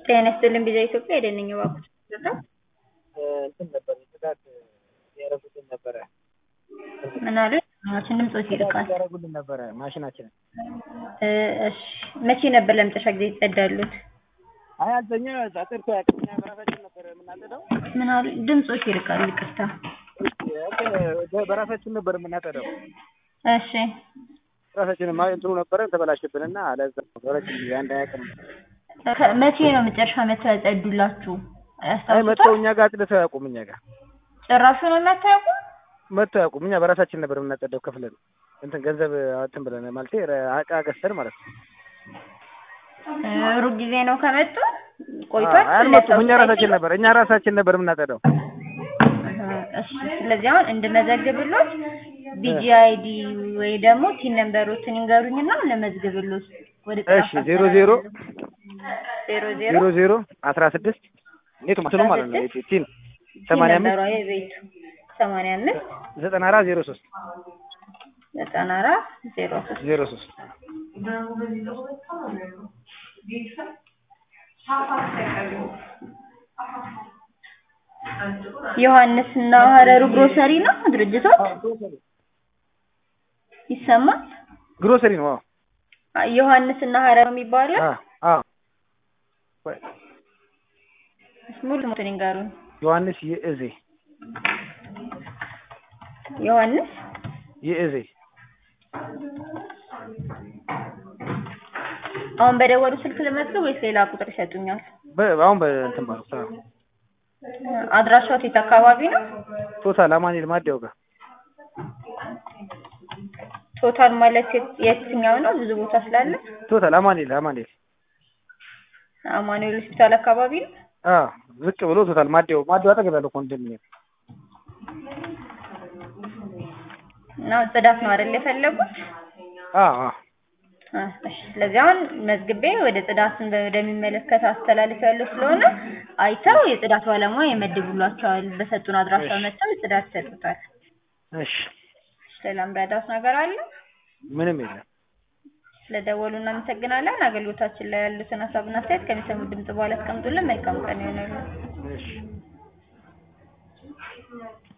ጤና ይስጥልኝ ቪዛ ኢትዮጵያ የደነኝ እባክዎት እንትን ነበር ጽዳት ያደረጉልን ነበረ ምን አሉ? ማሽን ድምፆት ይርቃል። ያደረጉልን ነበረ ማሽናችንን። እ እሺ መቼ ነበር ለመጨረሻ ጊዜ ይጸዳሉት? አይ አልተኛ ጸጥርቶ ያቅኛ በራሳችን ነበር የምናጠዳው። ምን አሉ? ድምፆት ይርቃል። ይቅርታ። እንትን በራሳችን ነበር የምናጠዳው። እሺ ራሳችን ማ እንትኑ ነበረ ተበላሽብንና ለዛ ነው በረጅም ጊዜ አንድ ሀያ ቀን ከ- መቼ ነው መጨረሻ መተው ያጸዱላችሁ? አይ መጥተው ያስታውሱታል? እኛ ጋር አጽድተው አያውቁም። እኛ ጋር ጭራሹ ነው የማታውቁ? መጥተው አያውቁም። እኛ በራሳችን ነበር የምናጸዳው ከፍለን እንትን ገንዘብ እንትን ብለን ማለቴ እቃ ገዝተን ማለት ነው። እ ሩብ ጊዜ ነው ከመጡ ቆይቷል። አይ አልመጡም። እኛ ራሳችን ነበር እኛ ራሳችን ነበር የምናጸዳው። እሺ ስለዚህ አሁን እንድመዘግብሎት ቢጂአይዲ ወይ ደግሞ ቲን ነምበሮትን ይንገሩኝና ለመዝግብሎት ወደ እሺ ዜሮ ዜሮ ዜሮ ዜሮ ዜሮ ዜሮ አስራ ስድስት ኔቱ ማስሉ ማለት ነው ቲን ቲን ሰማንያ አምስት ነምበሯ የቤቱ ሰማንያ አምስት ዘጠና አራት ዜሮ ሶስት ዘጠና አራት ዜሮ ሶስት ዜሮ ሶስት ዮሐንስ እና ሀረሩ ግሮሰሪ ነው ድርጅቶት ይሰማል። ግሮሰሪ ነው። አዎ አ- ዮሐንስ እና ሀረሩ የሚባለው አዎ አዎ ወይ ሙሉ ስሙትን ይንገሩኝ። ዮሐንስ ይእዜ ዮሐንስ ይእዜ አሁን በደወሉ ስልክ ለመዝገብ ወይስ ሌላ ቁጥር ይሰጡኛል? በ- አሁን በእንትን ባሉት አዎ አድራሻው የት አካባቢ ነው? ቶታል አማኑኤል ማዲያው ጋር ቶታል ማለት የት- የትኛው ነው? ብዙ ቦታ ስላለ ቶታል አማኑኤል አማኑኤል አማኑኤል ሆስፒታል አካባቢ ነው። አዎ ዝቅ ብሎ ቶታል ማዲያው ማዲያው አጠገብ ያለው ኮንዶሚኒየም እና ጽዳት ነው አይደል የፈለጉት? አዎ አዎ አ፣ እሺ። ስለዚህ አሁን መዝግቤ ወደ ጽዳትን ወደሚመለከት አስተላልፍ ያለው ስለሆነ አይተው የጽዳት ባለሙያ ይመድቡላቸዋል። በሰጡን አድራሻ እሺ። መጥተው ጽዳት ይሰጡታል። እሺ ሌላም ረዳት ነገር አለ? ምንም የለም ስለደወሉ እናመሰግናለን። አገልግሎታችን ላይ ያሉትን ሀሳብና አስተያየት ከሚሰሙ ድምጽ በኋላ አስቀምጡልን። መልካም ቀን ይሆናሉ። እሺ